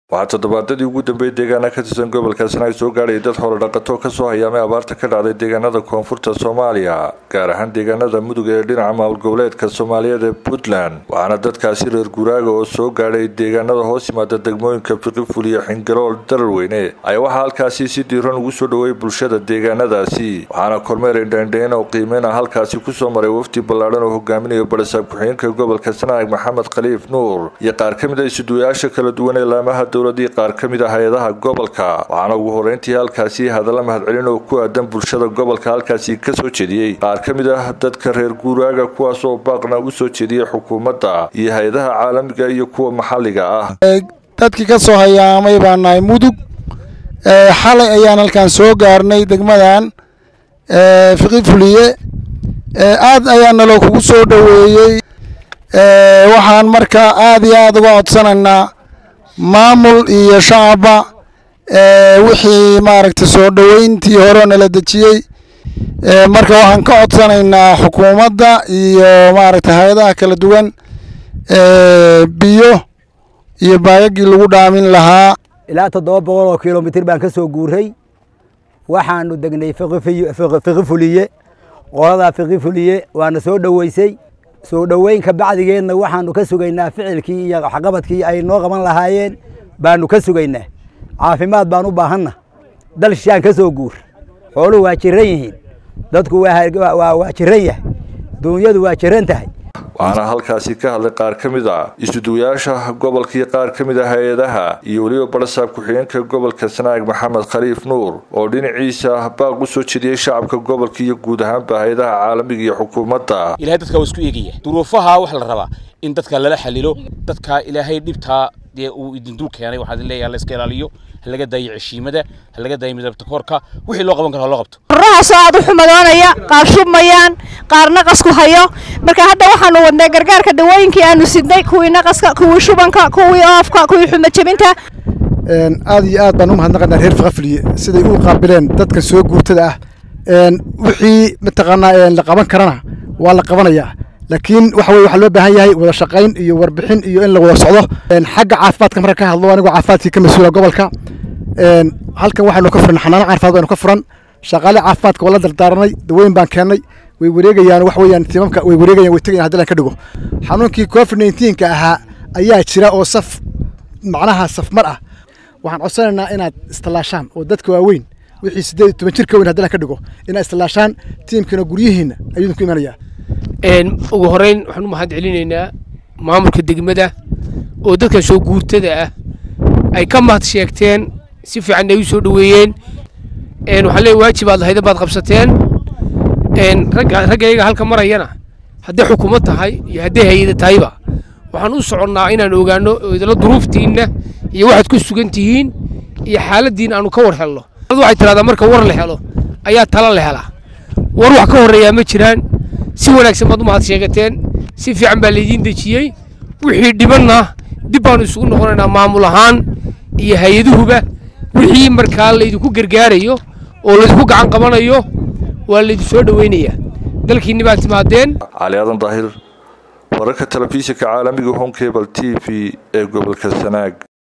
waxaa toddobaadadii ugu dambeeyay deegaana ka tirsan gobolka sanaag soo gaadhayay dad xoolo dhaqato kasoo hayaamay abaarta ka dhacday deegaanada koonfurta soomaaliya gaar ahaan deegaanada mudug ee dhinaca maamul goboleedka soomaaliyeed ee puntland waxaana dadkaasi reer guraaga oo soo gaadhay deegaanada hoos yimaada degmooyinka fiqiful iyo xingarool dararweyne ayaa waxaa halkaasi si diiran ugu soo dhoweeyay bulshada deegaanadaasi waxaana kormeer indhaindhayn oo qiimeyna halkaasi kusoo maray wafdi ballaadhan oo hogaaminayo barisaab ku-xigeenka gobolka sanaag maxamed khaliif nuur iyo qaar ka mid a isuduwayaasha kala duwan ee laamaha dowladii qaar ka mid a hay-adaha gobolka waxaana ugu horeyntii halkaasi hadalla mahadcelin oo ku aadan bulshada gobolka halkaasi kasoo jeediyey qaar ka mid ah dadka reer guuraaga kuwaas oo baaqna u soo jeediyey xukuumadda iyo hay-adaha caalamiga iyo kuwa maxalliga ah dadkii ka soo hayaamay baa nahay mudug xalay ayaan halkan soo gaarnay degmadan fiqi fuliye aad ayaa naloo kugu soo dhoweeyey waxaan marka aad iyo aada uga codsanaynaa maamul iyo shacabba wixii maaragtay soo dhoweyntii hore nala dejiyey marka waxaan ka codsanaynaa xukuumadda iyo maaragtay hay-adaha kala duwan biyo iyo baagagii lagu dhaamin lahaa ilaa toddoba boqol oo kilomitir baan ka soo guuray waxaanu degnay fiqi fuliye qoladaa fiqi fuliye waana soo dhoweysay soo dhoweynka bacdigeedna waxaanu ka sugaynaa ficilkii iyo waxqabadkii ay noo qaban lahaayeen baanu ka sugaynaa caafimaad baan u baahanna dal shishaan ka soo guur xooluhu waa jiran yihiin dadku waa jiran yahay duunyadu waa jiran tahay waxaana halkaasi ka hadlay qaar ka mid a isuduwayaasha gobolka iyo qaar ka mid a hay-adaha iyo weliba barasaab ku-xigeenka gobolka sanaag maxamed khaliif nuur oo dhinaciisa baaq u soo jediyey shacabka gobolka iyo guud ahaanba hay-adaha caalamiga iyo xukuumadda ilahay dadka waa isku eegaya duruufaha waxaa la rabaa in dadka lala xalilo dadka ilaahay dhibtaa dee uu idindul keenay waxaa leeyahay la iska ilaaliyo ha laga daayo ceshiimada ha laga daayo midabta koorka wixii loo qaban karo ha loo qabto qorrahaasoo aad u xumadoonaya qaar shubmayaan qaar naqasku hayo marka hadda waxaanu wadnay gargaarka dawooyinkii aanu sidnay kuwii naqaska kuwii shubanka kuwii oofka kuwii xumajabinta aad iyo aad baan u mahadnaqaynaa reer fiqafliye siday u qaabileen dadka soo guurtada ah wixii mataqaanaa la qaban karana waa la qabanayaa laakiin waxa weye waxaa loo baahan yahay wada shaqayn iyo warbixin iyo in la wada socdo xagga caafimaadka marka ka hadlo anigoo caafimaadkii ka mas-uula gobolka halkan waxaynu ka furan xanaano caafimaad baynu ka furan shaqaale caafimaadka waa la dardaaranay dawooyin baan keennay way wareegayaan wax weeyaan tiimamka way wareegayaan way tegayan haddi lan ka dhigo xanuunkii covid nineteenka ahaa ayaa jira oo saf macnaha safmar ah waxaan codsanaynaa inaad istallaashaan oo dadka waaweyn wixii siddeed iyo toban jir ka weyn haddi lan ka dhigo inaad istallaashaan tiimkana guryihiinna ayuu ku imanayaa ugu horeyn waxaan u mahad celinaynaa maamulka degmada oo dadkan soo guurtada ah ay ka mahad sheegteen si fiican ay u soo dhoweeyeen waxaa leey waajibaad lahayda baad qabsateen raggayaga halka marayana hadday xukuumad tahay iyo hadday hay-ada tahayba waxaan u soconnaa inaan ogaano idala duruuftiinna iyo waxaad ku sugan tihiin iyo xaaladdiina aanu ka war helno waxay tidhahdaa marka war la helo ayaa tala la helaa war wax ka horreeyaa ma jiraan si wanaagsan baad u mahad sheegateen si fiican baa laydiin dejiyey wixii dhibanna dib baanu isugu noqonaynaa maamul ahaan iyo hay-aduhuba wixii markaa laydinku gargaarayo oo laydinku gacan qabanayo waa laydin soo dhoweynayaa dalkiinni baad timaadeen cali aadan daahir wararka telefishinka caalamiga home cable t v ee gobolka sanaag